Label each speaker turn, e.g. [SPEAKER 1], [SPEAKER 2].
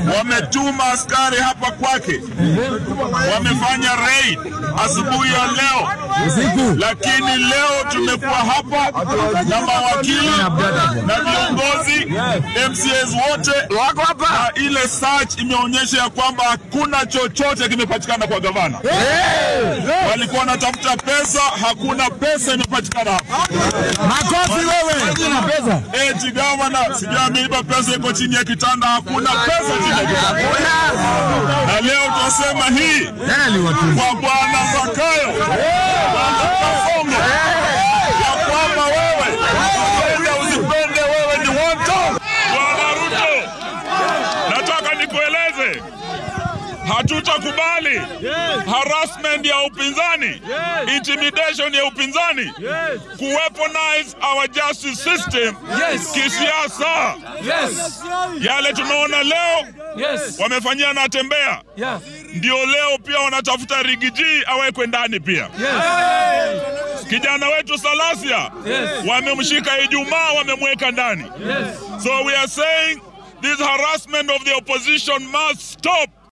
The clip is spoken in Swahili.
[SPEAKER 1] wametuma askari hapa kwake, wamefanya raid asubuhi ya leo, lakini leo tumekuwa hapa na mawakili na viongozi MCAs wote
[SPEAKER 2] Wako hapa.
[SPEAKER 1] na ile search imeonyesha ya kwamba hakuna chochote kimepatikana kwa gavana. Walikuwa wanatafuta pesa, hakuna pesa imepatikana hapa.
[SPEAKER 2] Makofi wewe.
[SPEAKER 1] Eti gavana sijui ameiba pesa, iko chini ya kitanda, hakuna pesa chini ya kitanda. Na leo tunasema hii kwa bwana Zakayo, bwana Kasongo, ya kwamba wewe upende usipende, wewe ni woto. Bwana Ruto, nataka nikueleze hatutakubali harassment ya upinzani, intimidation ya upinzani, kuweaponize our justice system kisiasa. Yale tunaona leo wamefanyia Natembea, ndio leo pia wanatafuta Rigiji awekwe ndani pia. Kijana wetu Salasia wamemshika Ijumaa, wamemweka ndani. So we are saying this harassment of the opposition must stop.